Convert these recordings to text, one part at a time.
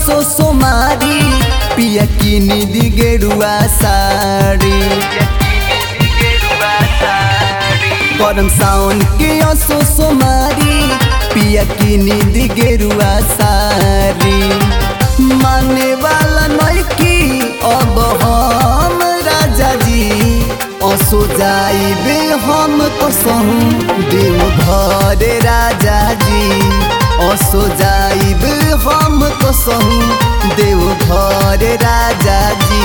असो सोमारी पिया किनी दी गेरुआ साड़ी करम साउन के असो सोमारी पिया किनी दी गेरुआ साड़ी माने वाला नइकी अब हम राजा जी असो जाइबे हम कसहु देव घर राजा जी असो जाइबे हम कसहु देव घर राजा जी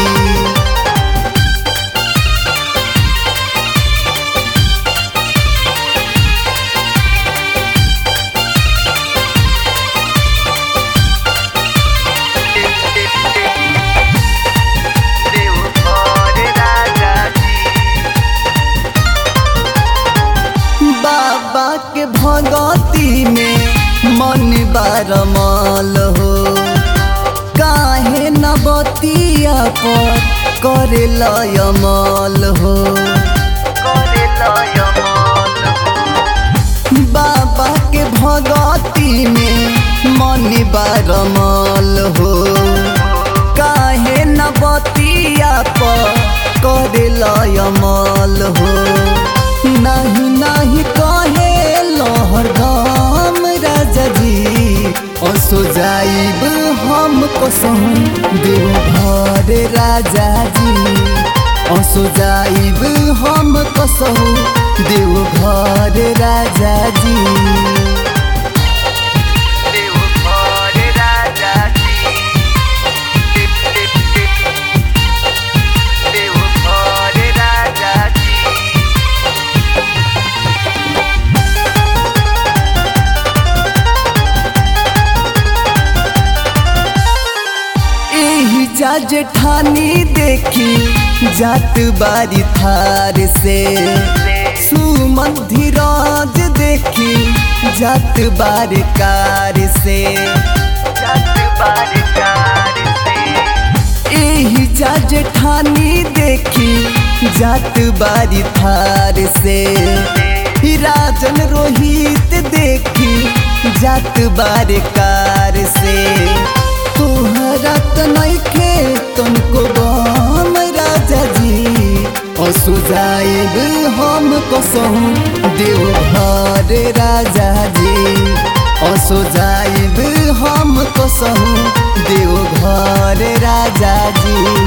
बाबा के भगती में मन बारमल हो काहे न बतिया पर करे लयमल हो बाबा के भगती में मन बारमल हो काहे न बतिया पर करे लयमल हो नहीं नहीं कहे लहर धाम राजा जी असो जाइब हम कसहु देव घर राजा जी असो जाइब हम कसहु देव घर राजा जी देव घर राजा जी देव घर राजा जी एही जा जेठानी देखी जात बारी थार से सुमन धीराज देखी जात बार कार से जत बारकार से एही जा जेठानी देखी जात बारी थार से राजन रोहित देखी जात बार कार से तोहरा त नइखे तुमको बम राजा जी असु जाइब हम कसहु देव घर राजा जी असो जाइब हम कसहु देव घर राजा जी